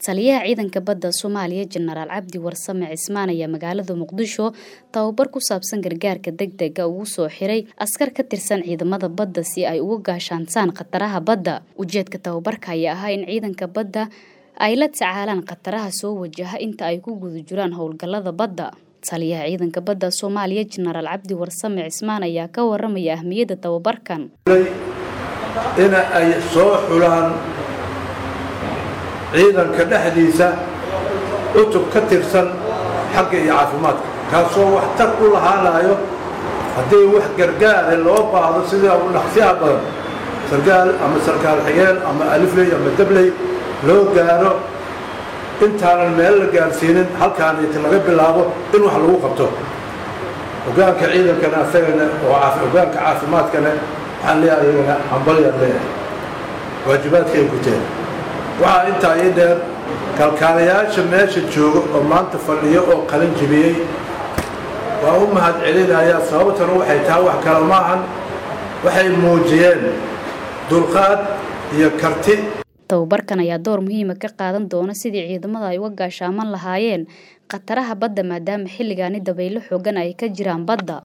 taliyaha ciidanka badda soomaaliya jenaraal cabdi warsame cismaan ayaa magaalada muqdisho tababar ku saabsan gargaarka degdega ugu soo xiray askar ka tirsan ciidamada badda si ay uga gaashaantaan khataraha badda ujeedka tababarka ayaa ahaa in ciidanka badda ay la tacaalaan khataraha soo wajaha inta ay ku guda jiraan howlgallada badda taliyaha ciidanka badda soomaaliya jenaraal cabdi warsame cismaan ayaa ka waramaya ahmiyadda tababarkan in ay soo xulaan ciidanka dhexdiisa cutub ka tirsan xagga iyo caafimaadka kaasoo waxtar u lahaanayo haddii wax gargaare loo baahdo sida u dhaqsiyaha badan sarkaal ama sarkaal xigeen ama alifley ama dabley loo gaaro intaanan meel la gaarsiinin halkaaniti laga bilaabo in wax lagu qabto hogaanka ciidankana asagana oo hogaanka caafimaadkana waxaan leeyahay iyagana hambalyaan leeyahay waajibaadkay guteen waxaa intaa ii dheer kalkaalayaasha meesha jooga oo maanta fadhiyo oo qalin jibiyey waa u mahad celinayaa sababtana waxay tahay wax kale maahan waxay muujiyeen dulqaad iyo karti tababarkan ayaa door muhiima ka qaadan doona sidii ciidamada ay uga gaashaaman lahaayeen khataraha badda maadaama xilligaani dabaylo xoogan ay ka jiraan badda